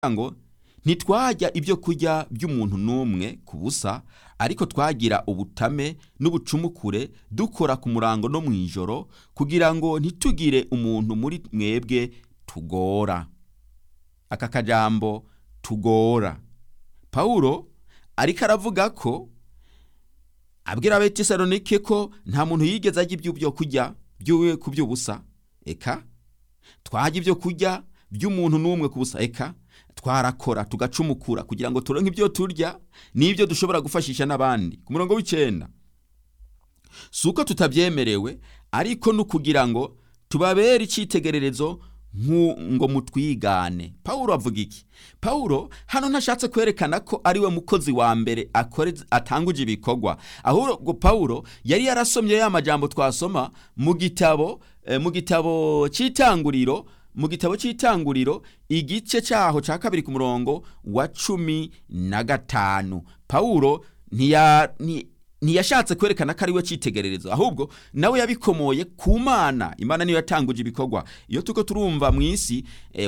ngo ntitwajya ibyo kurya by'umuntu n'umwe ku busa ariko twagira ubutame n'ubucumukure dukora ku murango no mu ijoro kugira ngo ntitugire umuntu muri mwebwe tugora aka kajambo tugora pawulo ariko aravuga ko abwira abetesalonike ko nta muntu yigeze ajya ibyo byo kurya by'uwe ku by'ubusa eka twajya ibyo kurya by'umuntu n'umwe ku busa eka twarakora tugacumukura kugira ngo turonke ibyo turya n'ibyo dushobora gufashisha n'abandi ku murongo w'icyenda si uko tutabyemerewe ariko ni ukugira ngo tubabere icyitegererezo ngo mutwigane pawulo avuga iki pawulo hano ntashatse kwerekana ko ari we mukozi wa mbere atanguje ibikorwa ahubwo pawulo yari yarasomye ya majambo twasoma mu gitabo mu gitabo cy'itanguriro mu gitabo cy'itanguriro igice cyaho cya kabiri ku murongo wa cumi na gatanu pawulo ntiyashatse kwerekana ko ari we cyitegererezo ahubwo nawe yabikomoye ku mana imana niyo yatanguje ibikorwa iyo tuko turumva mu isi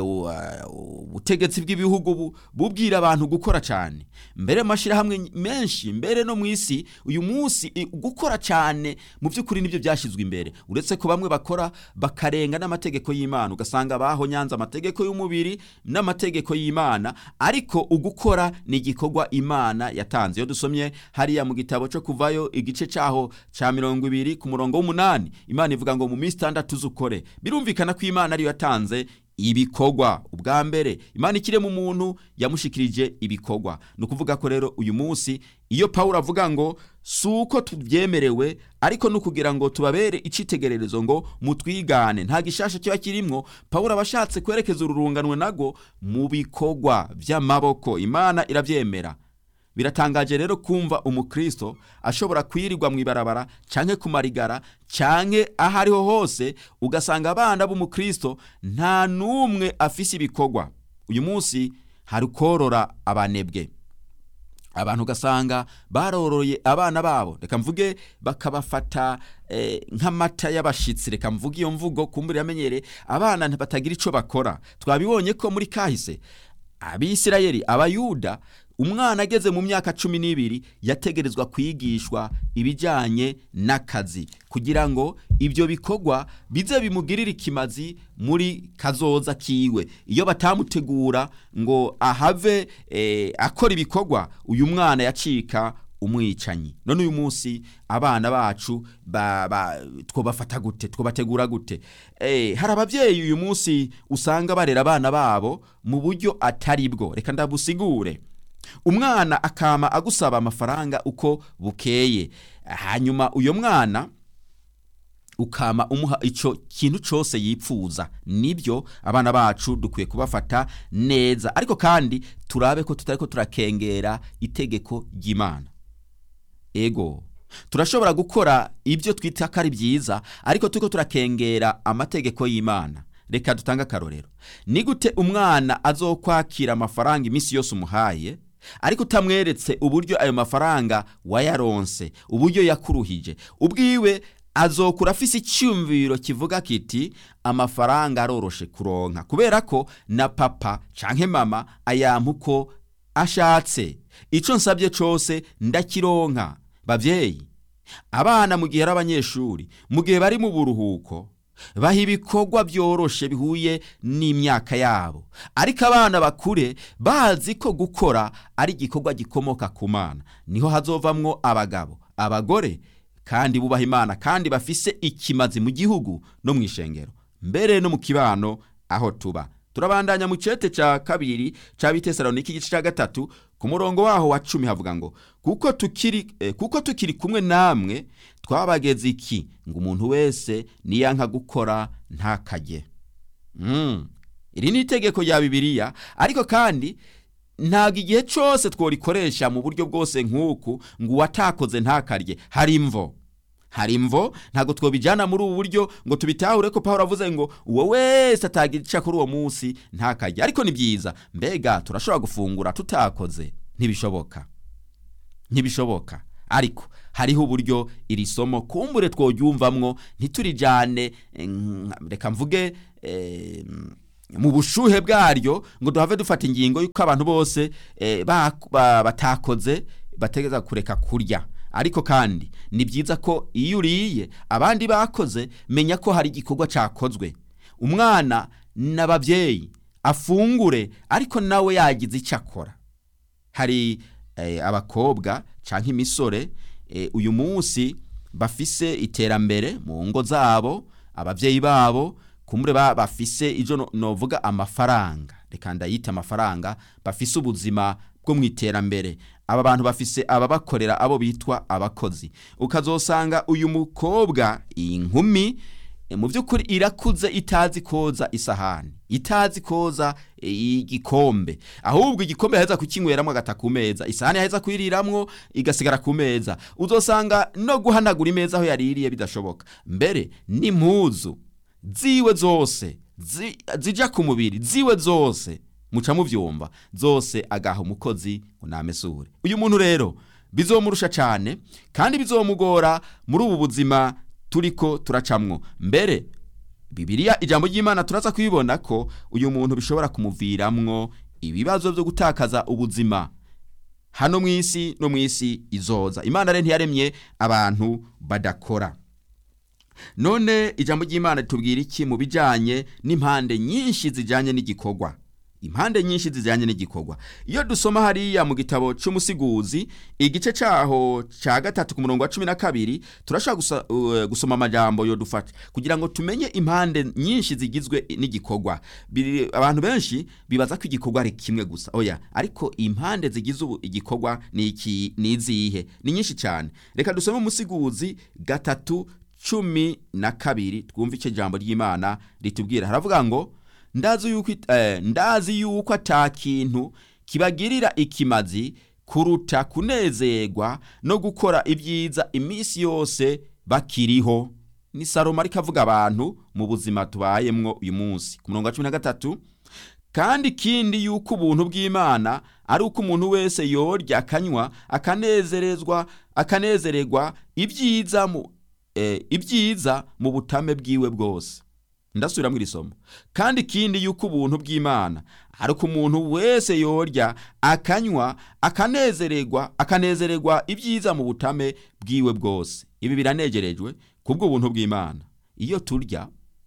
ubutegetsi bw'ibihugu bubwira abantu gukora cyane mbere mu mashyirahamwe menshi mbere no mu isi uyu munsi gukora cyane mu by'ukuri nibyo byashyizwe imbere uretse ko bamwe bakora bakarenga n'amategeko y'imana ugasanga baho nyanza amategeko y'umubiri n'amategeko y'imana ariko ugukora ni igikorwa imana yatanze iyo dusomye hariya mu gitabo cyo kuva kuvayo igice cyaho cya mirongo ibiri ku murongo w'umunani imana ivuga ngo mu minsi itandatu zukore birumvikana ko imana ariyo yatanze ibikorwa ubwa mbere imana ikirema umuntu yamushikirije ibikorwa ni ukuvuga ko rero uyu munsi iyo pawulo avuga ngo si uko tubyemerewe ariko ni ukugira ngo tubabere icyitegererezo ngo mutwigane nta gishasha kiba kirimwo pawulo aba ashatse kwerekeza ururunganwe nago mu bikorwa by'amaboko imana irabyemera biratangaje rero kumva umukristo ashobora kwirirwa mu ibarabara cyangwa ku marigara cyangwa aho ariho hose ugasanga abana b'umukristo nta n'umwe afise ibikorwa uyu munsi hari korora abanebwe abantu ugasanga baroroye abana babo reka mvuge bakabafata nk'amata y'abashyitsi reka mvuge iyo mvugo kumbura yamenyere abana batagira icyo bakora twabibonye ko muri kahise abisirayeli abayuda umwana ageze mu myaka cumi n'ibiri yategerezwa kwigishwa ibijyanye n'akazi kugira ngo ibyo bikorwa bize bimugirire ikimazi muri kazoza kiwe iyo batamutegura ngo ahave akora ibikorwa uyu mwana yacika umwicanyi none uyu munsi abana bacu twabafata gute twabategura gute hari ababyeyi uyu munsi usanga barera abana babo mu buryo atari bwo reka ndabusigure umwana akama agusaba amafaranga uko bukeye hanyuma uyu mwana ukama umuha icyo kintu cyose yipfuza nibyo abana bacu dukwiye kubafata neza ariko kandi turabe ko tutari ko turakengera itegeko ry'imana ego turashobora gukora ibyo twita ko ari byiza ariko turiko turakengera amategeko y'imana reka dutange akarorero ni gute umwana azokwakira amafaranga iminsi yose umuhaye ariko utamweretse uburyo ayo mafaranga wayaronse uburyo yakuruhije ubwiwe azokura afise icyumviro kivuga kiti amafaranga aroroshe kuronka kubera ko na papa canke mama ayampa uko ashatse icyo nsabye cyose ndakironka babyeyi abana mu gihe ari abanyeshuri mu gihe bari mu buruhuko baha ibikorwa byoroshe bihuye n'imyaka yabo ariko abana bakure bazi ko gukora ari igikorwa gikomoka ku mana niho hazovamwo abagabo abagore kandi bubaha imana kandi bafise ikimazi mu gihugu no mu ishengero mbere no mu kibano aho tuba turabandanya mu cyete cya kabiri cya bitesaloniki igice cya gatatu ku murongo waho wa cumi havuga ngo kuko tukiri eh, kuko tukiri kumwe namwe twabageze iki ngo umuntu wese niyanka gukora ntakajye mm. iri ni itegeko rya bibiliya ariko kandi ntabwo igihe cyose tworikoresha mu buryo bwose nk'uku ngo uwatakoze ntakarye hari imvo hari imvo ntabwo twabijyana muri ubu buryo ngo tubitahure ko paul avuze ngo uwo wese atagira icyo kuri uwo munsi ntakarye ariko ni byiza mbega turashobora gufungura tutakoze ntibishoboka ntibishoboka ariko hariho uburyo iri somo kumbure tworyumvamwo ntiturijyane reka mvuge mu bushuhe bwaryo ngo duhave dufata ingingo y'uko abantu bose eh, ba- ba- batakoze bategeza kureka kurya ariko kandi ni byiza ko iyo uriye abandi bakoze menya ko hari igikorwa cyakozwe umwana n'ababyeyi afungure ariko nawe yagize icyo akora hari eh, abakobwa cyangwa imisore eh, uyu munsi bafise iterambere mu ngo zabo ababyeyi babo kumure ba- bafise ijo no- novuga amafaranga reka ndayita amafaranga bafise ubuzima bwo mu iterambere aba bantu bafise ababakorera abo bitwa abakozi ukazosanga uyu mukobwa iyi nkumi E, mu by'ukuri irakuze itazi koza isahani itazi koza e, igikombe ahubwo igikombe yaheza kukinyweramo agata ku meza isahani yaheza kuyiriramwo igasigara ku meza uzosanga no guhanagura imeza aho yaririye bidashoboka mbere n'impuzu ziwe zose zi- zija ku mubiri ziwe zose muca muvyumva zose agaha umukozi ngo namesure uyu muntu rero bizomurusha cyane kandi bizomugora muri ubu buzima turiko turacamwo mbere bibiliya ijambo ry'imana turaza kubibona ko uyu muntu bishobora kumuviramwo ibibazo byo gutakaza ubuzima hano mu isi no mu isi izoza imana rero ntiyaremye abantu badakora none ijambo ry'imana ritubwira iki mu bijyanye n'impande nyinshi zijyanye n'igikorwa impande nyinshi zijyanye n'igikorwa iyo dusoma hariya mu gitabo cy'umusiguzi igice cyaho cya gatatu ku murongo wa cumi na kabiri turashobora gusa- uh, gusoma amajambo yo dufata kugira ngo tumenye impande nyinshi zigizwe n'igikorwa Biri- abantu benshi bibaza ko igikorwa ari kimwe gusa oya ariko impande zigize ubu igikorwa ni iki ni izihe ni nyinshi cyane reka dusome umusiguzi gatatu cumi na kabiri twumve icyo jambo ry'imana ritubwira haravuga ngo ndazi yuko it- eh, ndazi yuko ata kintu kibagirira ikimazi kuruta kunezerwa no gukora ibyiza iminsi yose bakiriho ni salomo ariko avuga abantu mu buzima tubayemwo uyu munsi ku murongo wa cumi na gatatu kandi ikindi yuko ubuntu bw'imana ari uko umuntu wese yorya akanywa akanezerezwa akanezererwa ibyiza mu eh, ibyiza mu butame bwiwe bwose ndasubiramo iri somo kandi ikindi yuko ubuntu bw'imana ari uko umuntu wese yorya akanywa akanezererwa akanezererwa ibyiza mu butame bwiwe bwose ibi biranegerejwe kubw'ubuntu bw'imana iyo turya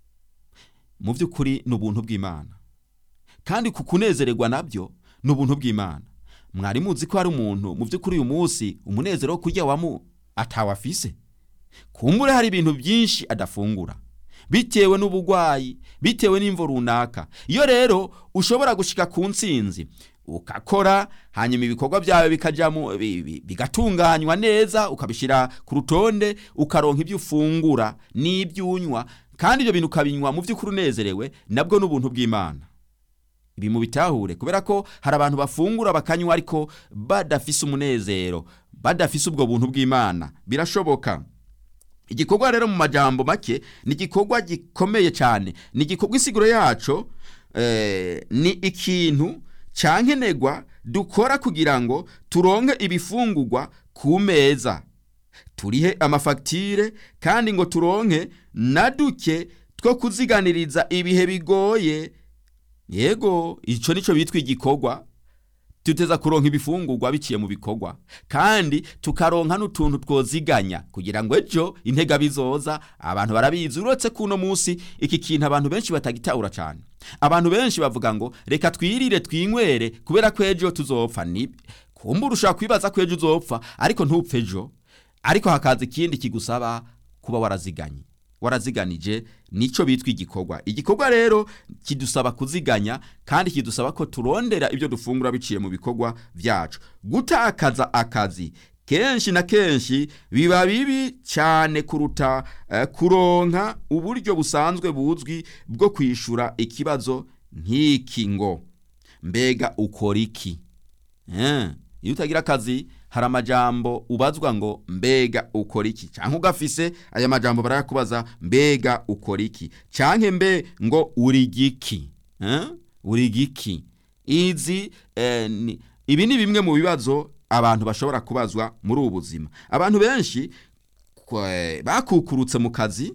mu by'ukuri ni ubuntu bw'imana kandi ku kunezererwa nabyo ni ubuntu bw'imana mwari muzi ko hari umuntu mu by'ukuri uyu munsi umunezero wo kurya wamu atawafise kumbure hari ibintu byinshi adafungura bitewe n'ubugwayi bitewe n'imvo runaka iyo rero ushobora gushika ku ntsinzi ukakora hanyuma ibikorwa byawe bikajyamo bi- bi- bigatunganywa neza ukabishyira ku rutonde ukaronka ibyo ufungura n'ibyo unywa kandi ibyo bintu ukabinywa mu by'ukuri unezerewe nabwo n'ubuntu bw'imana ibi mu bitahure kubera ko hari abantu bafungura bakanywa ariko badafise umunezero badafise ubwo buntu bw'imana birashoboka igikorwa rero mu majambo make ni igikorwa gikomeye cyane ni igikorwa isiguro yaco eh, ni ikintu cyankenerwa dukora kugira ngo turonke ibifungurwa ku meza turihe amafagitire kandi ngo turonke na duke two kuziganiriza ibihe bigoye yego icyo nicyo bitwa igikorwa tuteza kuronka ibifungurwa biciye mu bikorwa kandi tukaronka n'utuntu twoziganya kugira ngo ejo intega bizoza abantu barabizi uretse kuno munsi iki kintu abantu benshi batagitahura cyane abantu benshi bavuga ngo reka twirire twinywere kubera ko ejo tuzopfa ni kumbura ushobora kwibaza ko ejo uzopfa ariko ntupfe ejo ariko hakaza ikindi kigusaba kuba waraziganye waraziganije nicyo bitwa igikorwa igikorwa rero kidusaba kuziganya kandi kidusaba ko turondera ibyo dufungura biciye mu bikorwa byacu gutakaza akazi kenshi na kenshi biba bibi cyane kuruta eh, kuronka uburyo busanzwe buzwi bwo kwishura ikibazo nk'iki ngo mbega ukora iki Eh, iyo utagira akazi hari amajambo ubazwa ngo mbega ukora iki cyangwa ugafise aya majambo barayakubaza mbega ukora iki cyangwa mbe ngo uri giki Eh, uri giki izi eh, ni- ibi ni bimwe mu bibazo abantu bashobora kubazwa muri ubu buzima abantu benshi kwe- bakukurutse mu kazi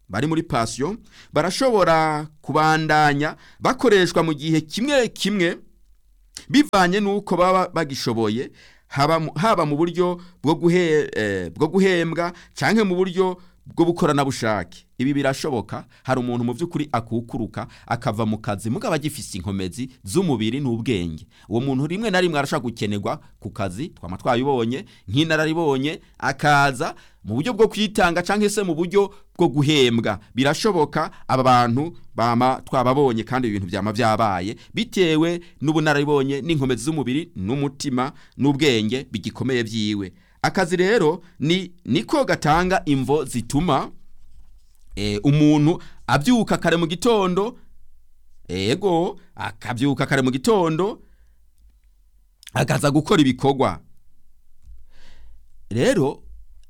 bari muri pasiyo barashobora kubandanya bakoreshwa mu gihe kimwe kimwe bivanye n'uko baba bagishoboye haba mu- haba mu buryo bwo guhe- eh, bwo guhembwa cyangwa mu buryo bwo bukoranabushake ibi birashoboka hari umuntu mu by'ukuri akukuruka akava mu kazi mugabo agifise inkomezi z'umubiri n'ubwenge uwo muntu rimwe na rimwe arashobora gukenerwa ku kazi twama twabibonye nk'inararibonye akaza mu buryo bwo kwitanga cyangwa se mu buryo bwo guhembwa birashoboka aba bantu bama twababonye kandi ibintu byama byabaye bitewe n'ubunararibonye n'inkomezi z'umubiri n'umutima n'ubwenge bigikomeye byiwe akazi rero ni niko gatanga imvo zituma eh, umuntu abyuka kare mu gitondo ego akabyuka kare mu gitondo akaza gukora ibikorwa rero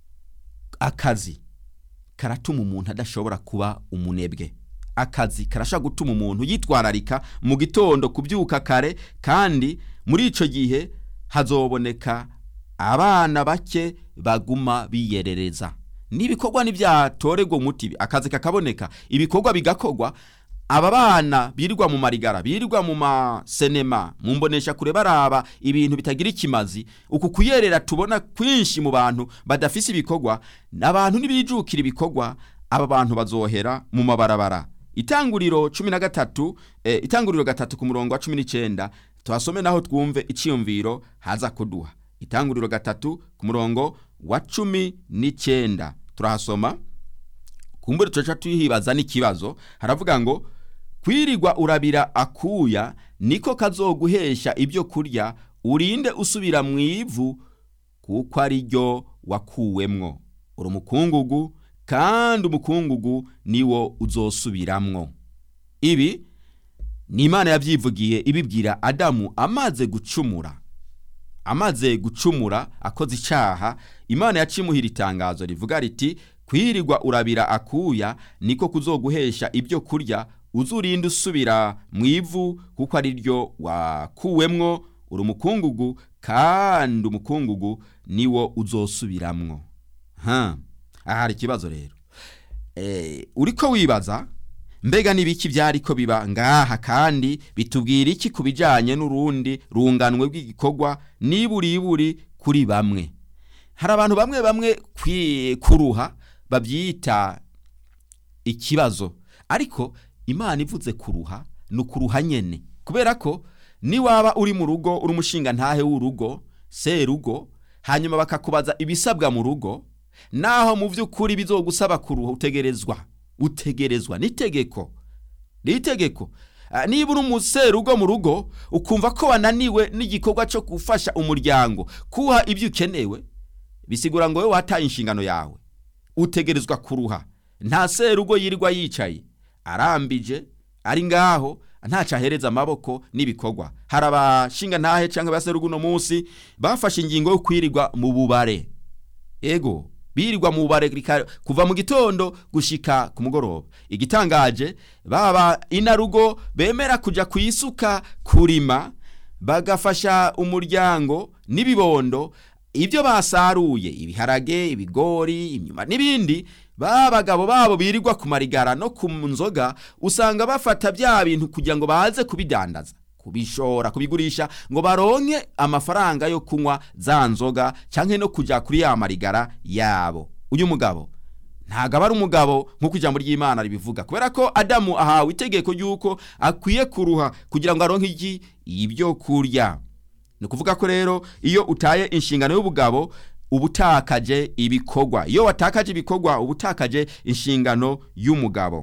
akazi karatuma umuntu adashobora kuba umunebwe akazi karashobora gutuma umuntu yitwararika mu gitondo kubyuka kare kandi muri icyo gihe hazoboneka abana bake baguma biyerereza n'ibikorwa ntibyatorerwa umuti akazi kakaboneka ibikorwa bigakorwa aba bana birirwa mu marigara birirwa mu masenema mu mbonesha kure baraba ibintu bitagira ikimazi uku kuyerera tubona kwinshi mu bantu badafise ibikorwa abantu ntibijukira ibikorwa aba bantu bazohera mu mabarabara itanguriro cumi na gatatu eh, itanguriro gatatu ku murongo wa cumi n'icyenda tuhasome naho twumve icyiyumviro haza kuduha itanguriro gatatu ku murongo wa cumi n'icyenda turahasoma kumbure tuca tuhibaza n'ikibazo haravuga ngo kwirirwa urabira akuya niko kazoguhesha ibyo kurya urinde usubira mu ivu kuko ari ryo wakuwemwo uri umukungugu kandi umukungugu niwo uzosubiramwo ibi ni imana yabyivugiye ibibwira adamu amaze gucumura amaze gucumura akoze icyaha imana yacimuhira itangazo rivuga riti kwirirwa urabira akuya niko kuzoguhesha ibyo kurya uzurinde usubira mu ivu kuko ari ryo wakuwemwo uri umukungugu kandi umukungugu niwo uzosubiramwo ha aha hari ikibazo rero eh, uriko wibaza mbega n'ibiki byariko biba ngaha kandi bitubwira iki ku bijyanye n'urundi runganwe rw'igikorwa niburiburi kuri bamwe hari abantu bamwe bamwe kwi- kuruha babyita ikibazo ariko imana ivuze kuruha ni ukuruha nyene kubera ko niwaba uri mu rugo uri umushinga ntahe w'urugo serugo hanyuma bakakubaza ibisabwa mu rugo naho mu by'ukuri bizogusaba kuruha utegerezwa utegerezwa n'itegeko ni itegeko Ah, niba uri umuserugo mu rugo ukumva ko wananiwe n'igikorwa cyo gufasha umuryango kuha ibyo ukenewe bisigura ngo wowe wataye inshingano yawe utegerezwa kuruha nta serugo yirirwa yicaye arambije ari ngaho ntaco ahereza amaboko n'ibikorwa hari abashinga ntahe cyangwa abaserugo uno munsi bafashe ingingo yo kwirirwa mu bubare ego birirwa mu bubare rika- kuva mu gitondo gushika ku mugoroba igitangaje baba inarugo bemera kuja ku isuka kurima bagafasha umuryango n'ibibondo ibyo basaruye ibiharage ibigori imyuma n'ibindi ba bagabo babo birirwa ku marigara no ku nzoga usanga bafata bya bintu kugira ngo baze kubidandaza kubishora kubigurisha ngo baronke amafaranga yo kunywa za nzoga cyangwa no kujya kuri ya marigara yabo uyu mugabo ntabwo aba ari umugabo nk'uko ijambo ry'imana ribivuga kubera ko adamu ahawe itegeko ry'uko akwiye kuruha kugira ngo aronke iki ibyo kurya ni ukuvuga ko rero iyo utaye inshingano y'ubugabo uba utakaje ibikorwa iyo watakaje ibikorwa uba utakaje inshingano y'umugabo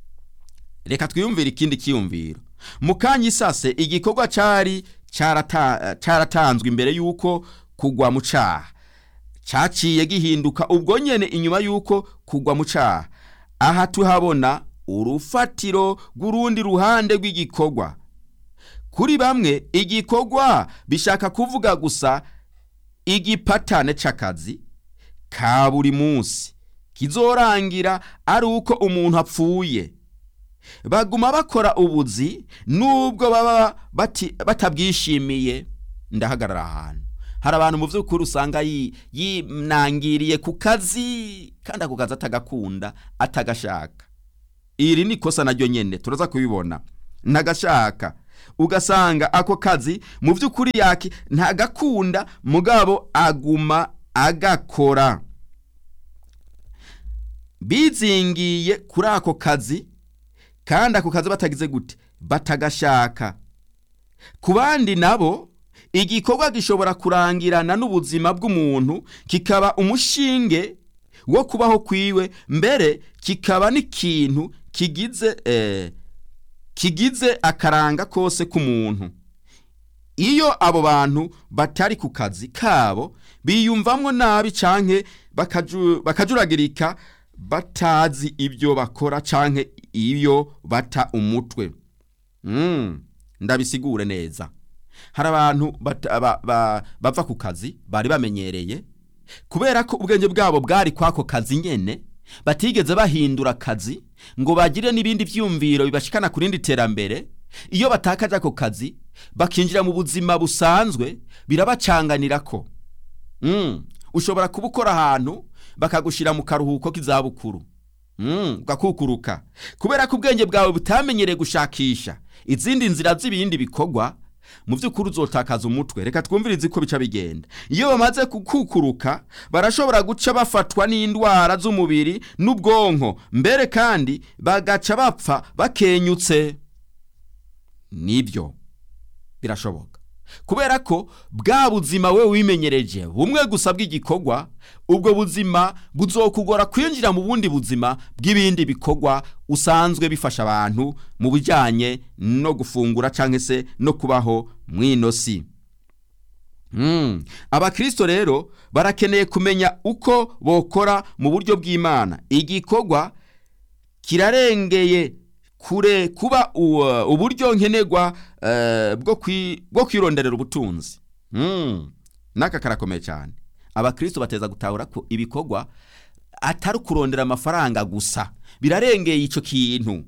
reka twiyumvire ikindi cyiyumviro mu kanya isase igikorwa cyari cyarata- cyaratanzwe imbere y'uko kugwa mu cyaha cyaciye gihinduka ubwo nyene inyuma y'uko kugwa mu cyaha aha tuhabona urufatiro rw'urundi ruhande rw'igikorwa kuri bamwe igikorwa bishaka kuvuga gusa igipatane c'akazi ka buri munsi kizorangira ari uko umuntu apfuye baguma bakora ubuzi nubwo baba bati- batabwishimiye ndahagarara ahantu hari abantu mu by'ukuri usanga yi- yinangiriye ku kazi kandi ako kazi atagakunda atagashaka iri ni ikosa naryo nyene turaza kubibona ntagashaka ugasanga ako kazi mu by'ukuri yaki ntagakunda mugabo aguma agakora bizingiye kuri ako kazi kandi ako kazi batagize gute batagashaka ku bandi nabo igikorwa gishobora kurangirana n'ubuzima bw'umuntu kikaba umushinge wo kubaho kwiwe mbere kikaba n'ikintu kigize eh, kigize akaranga kose k'umuntu iyo abo bantu batari ku kazi kabo biyumvamwo nabi canke bakaju- bakajuragirika batazi ibyo bakora canke iyo bata umutwe mm, ndabisigure neza hari abantu bata- ba- ba- bava ku kazi bari bamenyereye kubera ko ubwenge bwabo bwari kwako kazi nyene batigeze bahindura akazi ngo bagire n'ibindi vyumviro bibashikana ku rindi terambere iyo batakaje ako kazi bakinjira mu buzima busanzwe birabacanganirako mm. ushobora kuba ukora ahantu bakagushira mu karuhuko k'izabukuru mm. ugakukuruka kubera ko ubwenge bwawe butamenyereye gushakisha izindi nzira z'ibindi bikorwa mu by'ukuri uzotakaza umutwe reka twumvirize ko bica bigenda iyo bamaze kukukuruka barashobora guca bafatwa n'indwara z'umubiri n'ubwonko mbere kandi bagaca bapfa bakenyutse nibyo birashoboka kubera ko bwa buzima we wimenyereje bumwe gusa bw'igikorwa ubwo buzima buzokugora kwinjira mu bundi buzima bw'ibindi bikorwa usanzwe bifasha abantu mu bijyanye no gufungura cyangwa se no kubaho mw'ino si Mm. abakristo rero barakeneye kumenya uko bokora mu buryo bw'imana igikorwa kirarengeye kure kuba u- uburyo nkenerwa eh, bwo kwi- bwo kwironderera ubutunzi Mm. n'aka karakomeye cyane abakristo bateza gutahura ko ibikorwa atari ukurondera amafaranga gusa birarengeye icyo kintu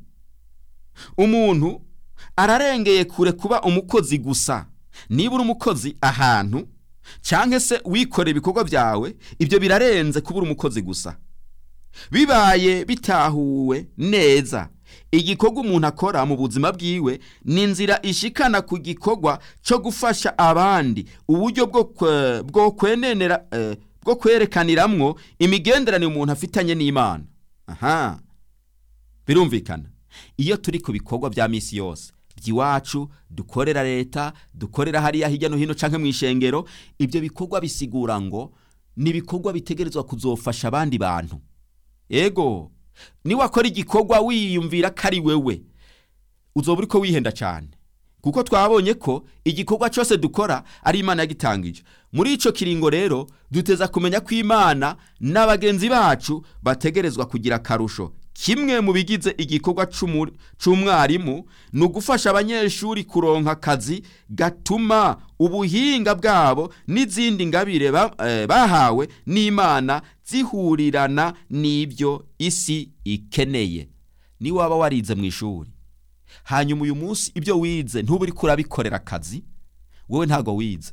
umuntu ararengeye kure kuba umukozi gusa niba uri umukozi ahantu cyangwa se wikora ibikorwa byawe ibyo birarenze kuba uri umukozi gusa bibaye bitahuwe neza igikorwa umuntu akora mu buzima bwiwe ni inzira ishikana ku gikorwa cyo gufasha abandi uburyo bwo kwe- bwo kwenenera eh, bwo kwerekaniramwo imigenderanire umuntu afitanye n'imana aha birumvikana iyo turi ku bikorwa bya misi yose by'iwacu dukorera leta dukorera hariya hirya no hino canke mu ishengero ibyo bikorwa bisigura ngo ni ibikorwa bitegerezwa kuzofasha abandi bantu ego niwakora igikorwa wiyumvira ko ari wewe uzoba uriko wihenda cyane kuko twabonye ko igikorwa cyose dukora ari imana yagitangije muri ico kiringo rero duteza kumenya ko imana n'abagenzi bacu bategerezwa kugira akarusho kimwe mu bigize igikorwa c'umu- c'umwarimu ni ugufasha abanyeshuri kuronka akazi gatuma ubuhinga bwabo n'izindi ngabire ba- eh, bahawe n'imana zihurirana n'ibyo isi ikeneye niwaba warize mu ishuri hanyuma uyu munsi ibyo wize ntube uriko urabikorera akazi wowe ntago wize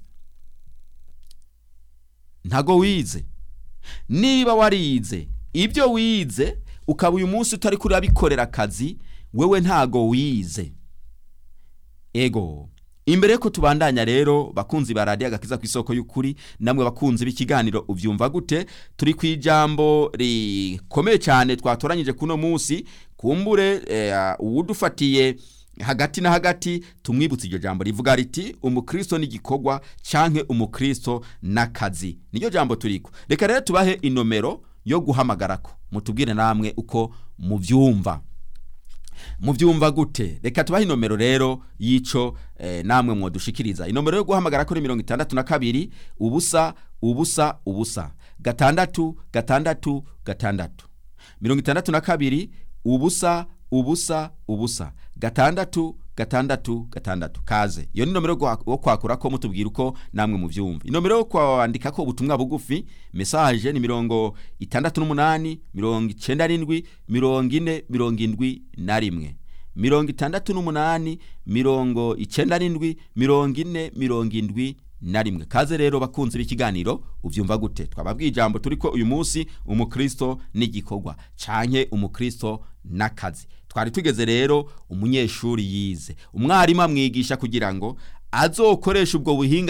ntago wize niba warize ibyo wize ukaba uyu munsi utari kuri urabikorera akazi wewe ntago wize ego imbere yuko tubandanya rero bakunzi ba radiyo agakiza ku isoko y'ukuri namwe bakunzi b'ikiganiro ubyumva gute turi ku ijambo rikomeye cyane twatoranyije kuno munsi kumbure eh, uwudufatiye hagati na hagati tumwibutse iryo jambo rivuga riti umukristo n'igikorwa canke umukristo n'akazi niryo jambo turiko reka rero tubahe inomero yo guhamagarako mutubwire namwe uko mubyumva mubyumva gute reka tubahe inomero rero y'ico eh, namwe mwodushikiriza inomero yo guhamagara kuri mirongo itandatu na kabiri ubusa ubusa ubusa gatandatu gatandatu gatandatu mirongo itandatu na kabiri ubusa ubusa ubusa gatandatu gatandatu gatandatu kaze iyo ni nomero yo gwa- yo kwakura ko mutubwira uko namwe muvyumva inomero yo kwandika ko ubutumwa bugufi message ni mirongo itandatu n'umunani mirongo icenda n'indwi mirongo ine mirongo indwi na rimwe mirongo itandatu n'umunani mirongo icenda n'indwi mirongo ine mirongo indwi na rimwe kaze rero bakunze b'ikiganiro ubyumva gute twababwiye ijambo turi ko uyu munsi umukristo n'igikorwa canke umukristo n'akazi twari tugeze rero umunyeshuri yize umwarimu amwigisha kugira ngo azokoresha ubwo buhinga